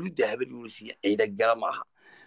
cududda habar yuunisiya ciidagala maaha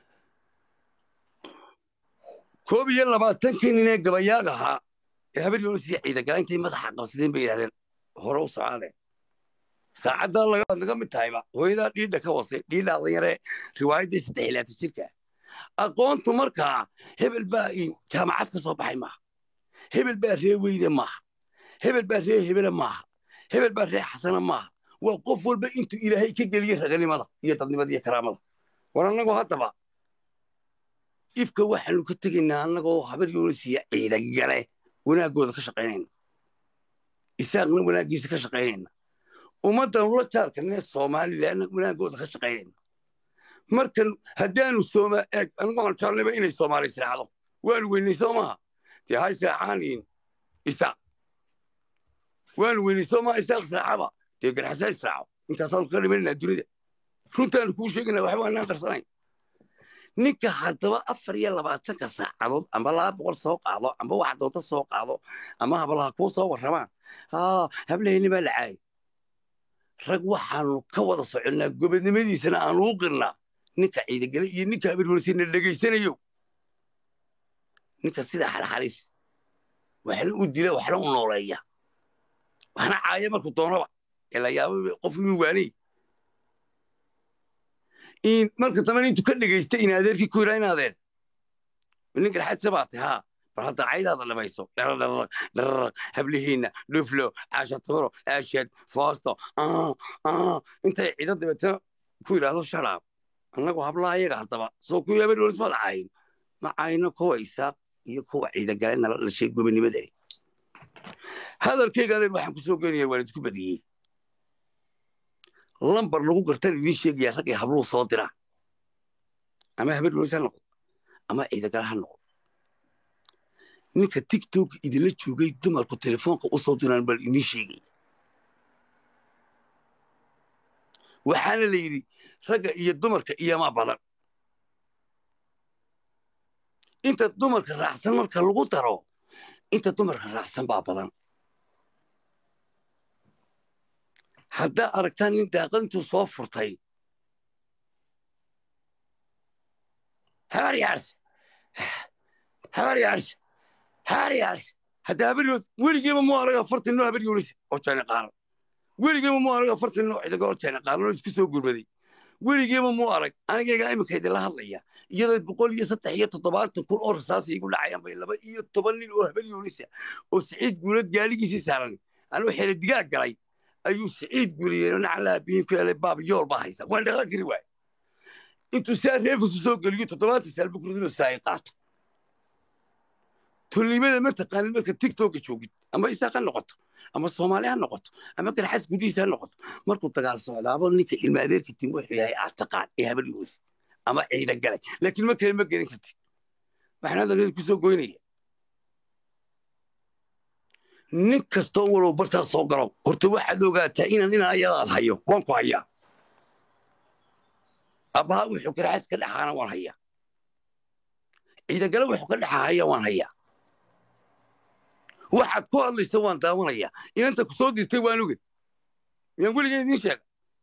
koob iyo labaatankii nin ee gabayaag ahaa ee habar yuunisiya ciidagala intay madaxa qabsadeen bay yidhahdeen hore u socaadeen saacaddaa laga mid tahayba hooyadaa dhiidha ka wasay dhiidhaadan yaree riwaayaddii saddex iyo laatan jirka aqoontu markaa hebel baa jaamacad ka soo baxay maaha hebel baa ree weyde maaha hebel baa ree hebele maaha hebel baa ree xasana maaha waa qof walba intuu ilaahay ka geliyey raganimada iyo dadnimada iyo karaamada war annagoo haddaba ifka waxaanu ka tegaynaa annagoo habar yuunisiya ciidagale wanaaggooda ka shaqaynayna isaaqna wanaaggiisa ka shaqaynayna ummaddan la jaarkanee somalilanna wanaaggooda ka shaqaynayna markan haddaanu sooma eeg anigu waxaan jeclayba inay soomaali israacdo waanu weynay soo maaha dee ha israacaan isaaq waanu weynay soo maaha isaaq israacaba dee garxasa israaco intaasaanu ka dhimanayna dunida runtaanu kuu sheegayna waxba anaan qarsanayn ninka haddaba afar iyo labaatanka saacadood amba laba boqol soo qaado amba wax doonta soo qaado ama hablaha kuu soo warramaan haa hablaheenni baa la caayay rag waxaanu ka wada soconnaa gobodnimadiisana aanu u qirnaa ninka ciidagale iyo ninka habarhorsina dhegaysanayo ninka sidaa xalxalis waxna u dila waxna u nooleeya waxna caaya markuu doonaba ee la yaaba qof inuu waanay marka dambe intuu ka dhegaystay in adeerkii ku yidhaa in adeer ninkan xadse baa tahay haa bal hadda caydaada dhamayso dharardhararaq dhararaq hablihiinna dhuflo caashaturo aashad foosto intay ciido dabeetana ku yidhaahdo sharaab annagu hablaha ayaga haddaba soo kuwii habar walis mada cayin ma cayno kuwa isaaq iyo kuwa ciidagale nala dhashay gobonimadani hadalkayga adeer waxaan ku soo geynaya waan idinku badiyey lambar lagu gartan idiin sheegaya rag ay habluhu soo diraan ama habar walis ha noqdo ama ciidagale ha noqdo ninka tiktok idinla joogay dumarku telefoonka u soo diraan bal idiin sheegaya waxaana la yidhi ragga iyo dumarka iyomaa badan inta dumarka raacsan marka lagu daro inta dumarka raacsan baa badan haddaa aragtaan nin daaqadintuu soo furtay habar yaars habar yaars habar yaars hadda habaryood weligiiba mu araga afartan noo habar yoolisa oo jeena qaaran weligiiba mu arag afartan noo cidaga oo jeena qaaran oo isku soo gurbaday weligiiba mu arag anigayga iminka idinla hadlaya iyadoo boqol iyo saddex iyo toddobaatan kun oo rasaas igu dhacayaan bay laba iyo toban nin oo habar yoolisa oo siciid guulad gaaligiisii saaran anuu xele digaag galay ayuu siciid guuliyey nacalaa bihin ku helay baab yool baa haysa waan dhaqan kari waay intuu saa reefisu soo geliyo toddobaatan saal bukurudinoo saay qaato tolnimada ma taqaanin marka tiktoka joogid ama isaaq ha noqoto ama soomaali ha noqoto ama garxas gudihiisa ha noqoto markuu dagaal socdaabo ninka ilma adeerka tim wuxuu yahay aad taqaan ee habar yoolisa ama ciida galay laakiin ma kale ma gelin kartid waxaan hadalkeeda ku soo goynaya nin kastoo walow bartaa soo galo horta waxaad ogaataa inaan inaan ayadaad hayo waan ku hayaa abbaha wuxuu garxas ka dhexaana waan hayaa ciidagale wuxuu ka dhexahaya waan hayaa waxaad ku hadlaysa waan daawanayaa inanta ku soo dirtay waan oge miyaan weligeed idiin sheega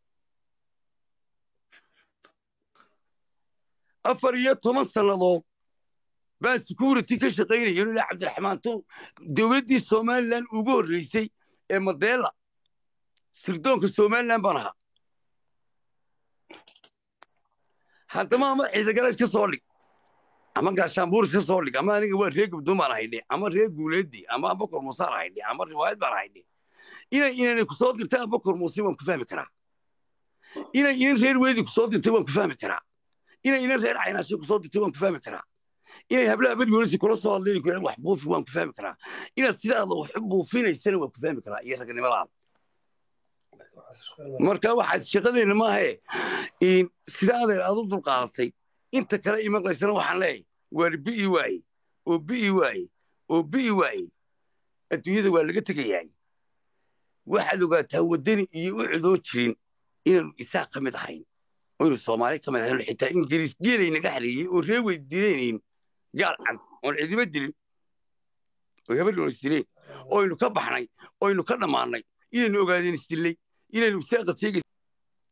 afar iyo toban sannadood baan security ka shaqaynaya ilaa cabdiraxmaan to dowladdii somalilan ugu horreysay ee madeela sirdoonka somalilan baan ahaa haddama ama ciidagale iska soo dhig ama gaashaanbuur iska soo dhig ama aniga waa reer gabdoon baan ahaydhe ama reer guuleeddi ama abakor muusaan ahaydhe ama riwaayad baan ahaydhe inay inanay ku soo dirtay abakor muuse waan ku fahmi karaa inay inan reer weedi ku soo dirtay waan ku fahmi karaa inay inan reer caynaashe ku soo dirtay waan ku fahmi karaa inay hablaha beryoolisi kula soo hadlayni ku wax buufi waan ku fahmi karaa inaad sidaada wax u buufinaysana waan ku fahmi karaa iyo ragnimadaada marka waxaas shaqadeenna maahae sidaadeer aad u dulqaadatay inta kale imaqlaysana waxaan leeyahay waar bi'i waaye oo bi'i waaye oo bi'i waaye adduunyada waa laga tegayaay waxaad ogaataa waddani iyo u cudoo jirin inaanu isaaq ka mid ahayn oynu soomaali ka mid ahayn xitaa ingiriis geelay naga xareeyey oo ree weydiinaynayn gaal cad oon cidiba dilin oo habaryoon isdileen oynu ka baxnay oynu ka dhammaannay inaynu ogaadeen isdillay inaynu isaaqa sheegay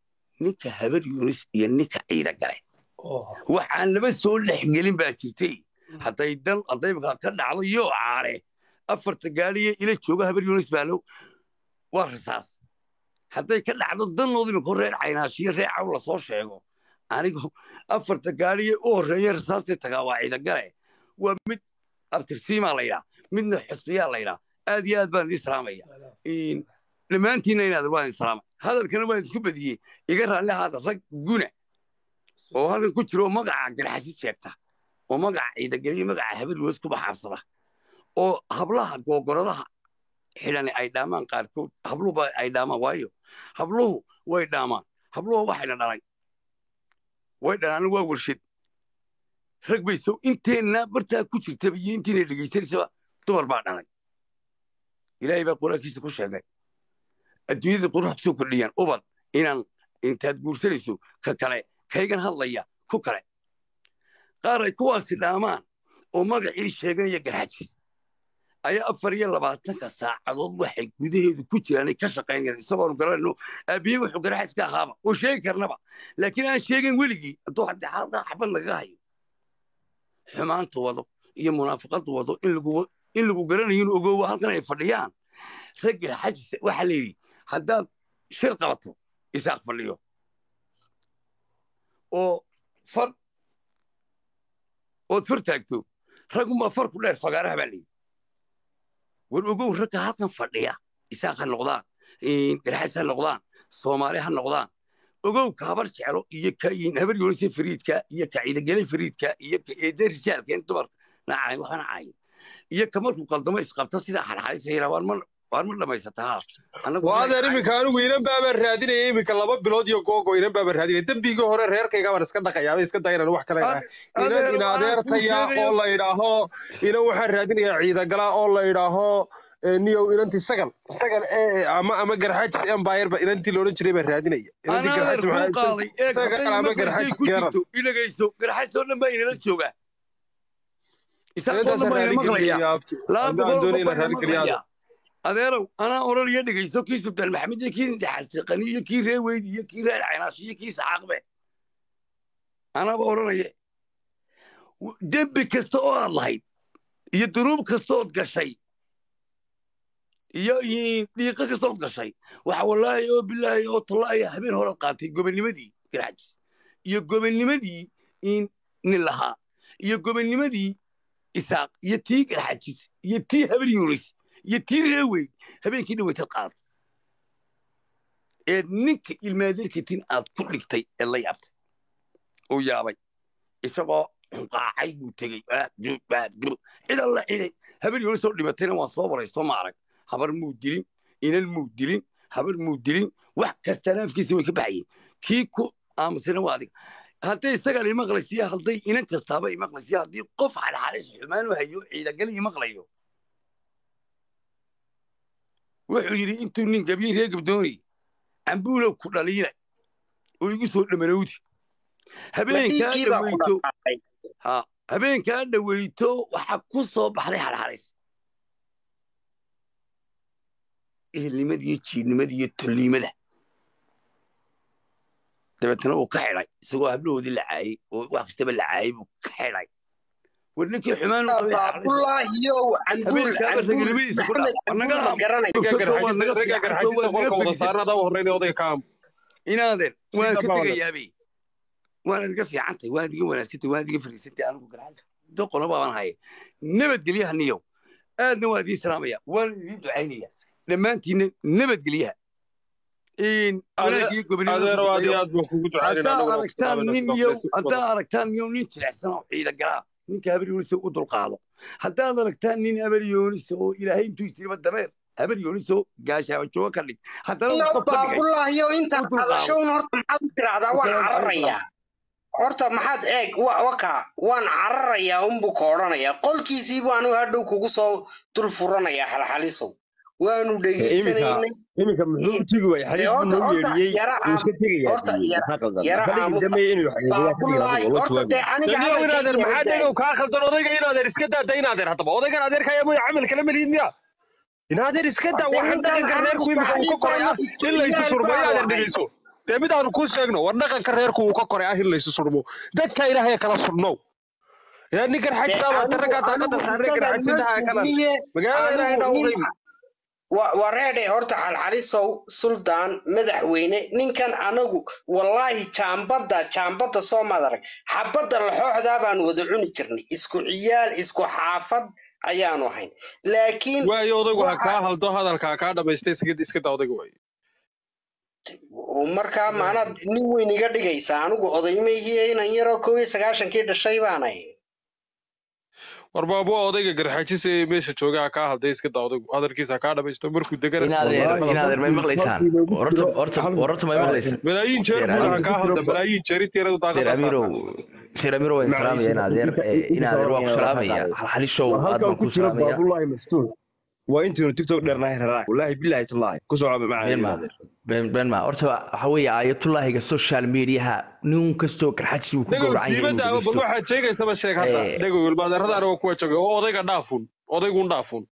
ninka habar yunis iyo ninka ciida gale waxaan laba soo dhexgelin baa jirtay hadday dan haddayba ka dhacdo yoo caare afarta gaadhiye ila jooga habar yunis baalow waa rasaas hadday ka dhacdo dannooda imika reer caynaashiyo reer caw lasoo sheego anigu afarta gaadhiye u horreeya rasaastii tagaa waa ciidagale waa mid abtirsiimaa laydhaa midna xusbiyaa laydhaa aad iyo aad baan idin salaamaya dhammaantiinna inaad waan idin salaama hadalkana waan idinku badiyey iga raalli ahaada rag guna oo halkan ku jira oo magaca garxasid sheegta oo magaca ciidageliyo magaca habar yunis ku baxaabsada oo hablaha googoradaha xidhani ay dhaamaan qaarkood habluhuba ay dhaamaan waayo habluhu way dhaamaan habluhu waxayna dhalay way dhalaan waa warshad rag bay soo inteenna bartaa ku jirtaba iyo intiina dhegaysanaysaba dumar baa dhalay ilaahay baa qur-aankiisa ku sheegay adduunyada quruxa kusoo kordhiyaan ubad inaan intaad guursanayso ka kale kaygan hadlaya ku kale qaar ay kuwaasi dhaamaan oo magacii sheeganaya garxajis ayaa afar iyo labaatanka saacadood waxay gudaheedu ku jiraanay ka shaqaynayaan isagoonu garanayno aabiye wuxuu garxajis ka ahaaba oo sheegi karnaba laakiin aan sheegin weligii hadduu haddii xaalada xabad lagaga hayo xumaanta wado iyo munaafiqada wado in lagu garanayo inuu ogoowo halkan ay fadhiyaan rag garxajis waxaa la yidhi haddaad shir qabato isaaq fadhiyo oo far ood far taagto raguma farku dheer fagaaraha baa layidhi war ogow ragga halkan fadhiya isaaq ha noqdaan garxas ha noqdaan soomaali ha noqdaan ogow ka habar jeclo iyo ka habar yoonise fariidka iyo ka ciidagele fariidka iyo ka eede rijaalka in dumar nacayn waxana cayin iyo ka markuu qaldamo isqabta sida xarxarisayra waar ma waar ma dhamaysataa waa adeer iminka anigu inan baabaan raadinaya iminka laba bilood iyo googo inan baabaan raadinaya dembigii hore reerkayga baan iska dhaqayaaba iska dayanan wax kale idhaha inan ina adeertaya oo la idhaaho inan waxaan raadinayaa ciidagala oo la idhaaho niyow inantii sagal sagal ee ama ama garxaajis empire ba inantii loodhan jiray baan raadinaya inantii garxaajis ama garxaajis geeran idhagayso garxaajis oo dhan baa inala joogaa isaaqoo dhan baa ina maqlaya laba boqol qof baa ina maqlaya adeerow anaa odhanaya dhegayso kii sultaan maxamed iyo kii daxalsiqani iyo kii ree weydi iyo kii reer caynaashi iyo kii saxaaqbe anaaba odhanaya dembi kasta oo aad lahayd iyo dunuub kasta ood gashay iyo dhiiqo kasta ood gashay waxa wallaahi oo bilaahi oo tallaahi habeen horead qaatay gobonnimadii garxajis iyo gobonnimadii nin lahaa iyo gobonnimadii isaaq iyo tii garxajis iyo tii habar yunis iyo tii ree weyn habeenkii dhaweytad qaadata eed ninka ilmaadeerkatin aad ku dhigtay ee la yaabtay uu yaabay isagoo qaacay buu tegey cid alla ciday habar yunis oo dhimatayna waan soo waraysto ma arag habar muu dilin inan muu dilin habar muu dilin wax kastana afkiisa way ka baxayeen kii ku aamusina waa adiga hadday isagaan imaqlaysiya hadday inan kastaaba imaqlaysiya haddii qof xalxalis xumaanu hayo ciidagal imaqlayo wuxuu yidhi intuu nin gabyey ree gabdoonay cambuulow ku dhaliila oo igu soo dhamanowdi habeenkaa dhaweyto habeenkaa dhaweyto waxaa ku soo baxday xalxalis ehelnimada iyo jiibnimada iyo tolniimada dabeetana uu ka xidhay isagoo hablahoodii la caayey oo wax kastaba la caayey buu ka xidhay war ninkii xumaan inaaden waan ka tegayaabe waan idiga fiicantay waan idiga wanaagsantay waan idiga fariisantay anigu garxasa doqona baaban haye nabadgelyaha niyow aadna waan idiin salaamaya waan idiin ducaynaya dhammaantiinna nabadgelyaha haddaa aragtaan niyow nin jilecsan oo ciida galaa ninka habar yoonisa u dulqaado haddaad aragtaan nin habar yoonisa oo ilaahay intuu isiriba dameer habar yooniso gaashaaba jooga ka dhig haddanabaabulaahiyo intaad hadashown horta maxaad u tiraahdaa waan cararayaa horta maxaad eeg waka waan cararayaa unbuu ka odhanayaa qolkiisii baanu hadhow kugu soo dul furanayaa halxalisow waanu dhegaysanaynay iminka muxuu u tegi waayey xaliis buu noo yeedhiyey wuu iska inaadeer maxaa dhegow kaa khaldan odayga inaadeer iska daada inaadeer haddaba odaygan adeerkaya mooya camal kala meliid miya inaadeer iska daa waxaan dhaqanka reerku imika uu ka koraya in laysu surmo inaadeer dhegeyso dee mid aanu kuu sheegno war dhaqanka reerku uu ka koray ah in laysu surmo dadka ilaahay kala surnow yaa ninkan xajisaabaa taraggaa daaqada saarnay garxajintaha kala magaalada ilaahay dhaa u qeybi wareedhe horta xalxalisow suldaan madaxweyne ninkan anagu wallaahi jaambadda jaambadda soo madarag xabadda laxooxdaa baan wada cuni jirnay isku ciyaal isku xaafad ayaanu ahayn laakiin waayo odaygu ha kaa haldo hadalka ha kaa dhamaystay iska daa odayga waayo markaa maanaad nin weyn iga dhigaysa anigu odaymayhiye inan yaroo kow iyo sagaashankii dhashay baanay war baabu odayga garxajis ee meesha jooga ha kaa halday iska daa odaygu hadalkiisa ha kaa dhamaysto markuu degana inaadeer may maqlaysaan wararta may maqlaysaan malaayiin jeer buuna ha kaa halda malaayiin jeer intiiradu sir daaqada amirow sir amirow waan salaamaya inaadeer inaadeer waa ku salaamaya xalishow aad halkan baan ku ku jira salaamaya baabulahi mastuur waa intiinu tiktok dheernahay raraa wallaahi billahi tallaahi ku soo caba been ma macaa been been ma horta waxa weeye aayatullaahiga social mediaha nin kastoo garxajis uu ku dhagow gowracan yahay diibadda inuu ama bal dhegeysto waxaad sheegaysaba sheeg hadda Eh. dhagow ilmaadeeradaana waa kuwa joogay oo odayga dhaafun odaygun dhaafun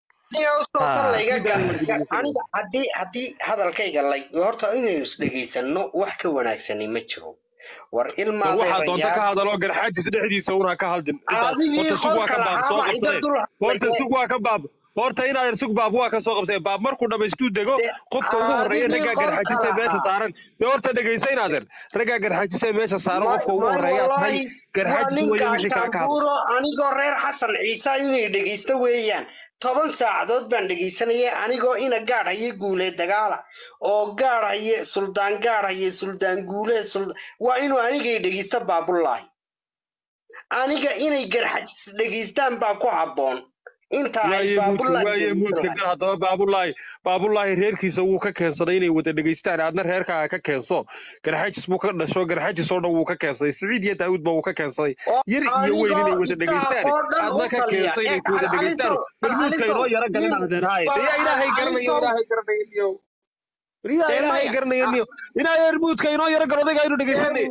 aniga haddii haddii hadalkayga lay horta inaynu isdhegaysano wax ka wanaagsani ma jiro war war waxaa doonta ka ilmaadeerayaal hadaloo garxajis dhexdiisa una ka haldin adigii horta sug waa qolka ka baab soo lahaaba iga qabsaday dul horta sug waa ka baab horta inaadan sug baab waa ka soo qabsay baab markuu dhamaystuu dego De- qofka ugu horreeya adigii raggaa qolka garxajis ee meesha lahaa. saaran dee horta dhegaysa inaadan raggaa garxajis ee meesha saaran Ma- qofka ugu ma- horreeyaa tahay wallaahi, waa garxajis nin weeye wixii kala ka hadla gaashaabuuro anigoo reer xasan ciise inay dhegaysto weeyaan toban saacadood baan dhegaysanaya anigoo ina gaadh haye guulee dagaala oo gaadh haye suldaan gaadh haye suldaan guulee sul- waa inuu anigay dhegaysto baabullaahi aniga inay garxajis dhegaystaan baa ku habboon inta ay waaye muudka baabullaahi waaye dhegaysan muudka lahayd gar haddaba baabulaahi baabulaahi reerkiisa wuu ka keensaday inay wada dhegaystaan aadna reerkaaga ka keenso garxajis buu ka dhasho garxajis oo dhan wuu ka keensaday siciid iyo daawud ba wuu ka keensaday oo yar iyo weyn inay anigoo wada dhegaystaan istaaf oo dhan u aadna ka taliya keenso ee inay ku wada dhegaystaan halxalistow bal muudka halxalistow inoo yaro galin nin adeerhaaye bal yaa ilaahay garanayo halxalistow ilaahay garanayo riyaa dee ilaahay maya garanayo niyo ilaahay muudka inoo yaro gal odayga aynu dhegaysanay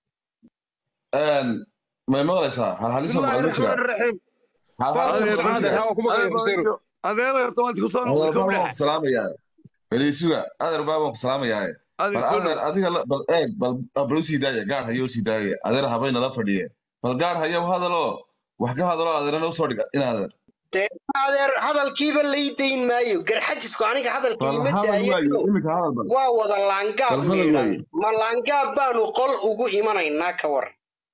may maqlaysaa halhaliso bismillaahi maqal ma jira raxmaani raxiim halhaliso faaduma ma socaadeer jira haa waa ku maqlaya xuseeno adeer tobanti ku soo adeer noqday baa waan kowdhaha ku salaamayaa beliisuga adeer baa waan ku salaamayaa adeer bal ku adeer dhow adiga la- bal eeg bal bal u sii daaya gaar hayo u sii daaya adeer habayna la fadhiye bal gaar hayo hadaloo wax ka hadaloo adeerana usoo dhiga in adeer dee adeer hadalkiiba lay dayn maayo garxajisku aniga hadalka bal ima hadal waayo daayo iminka hadal bal waa wada laangaab bal hadal miidhan waayo ma laangaab baanu qol ugu imanaynaa ka waran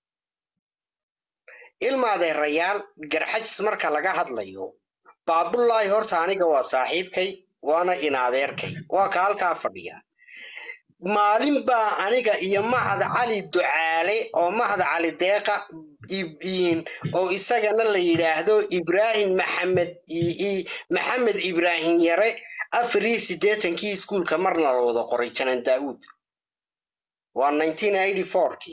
ilmaadeerayaal garxajis marka laga hadlayo baabullaahi horta aniga waa saaxiibkay waana inaadeerkay waa ka halkaa fadhiya maalin baa aniga iyo mahad cali ducaale oo mahad cali deeqa ib- iin- oo isagana la yidhaahdo ibraahim maxamed i- i- maxamed ibraahim yare afar iyo siddeetankii iskuulka marna la wada qoray janan daa'uud waa 1984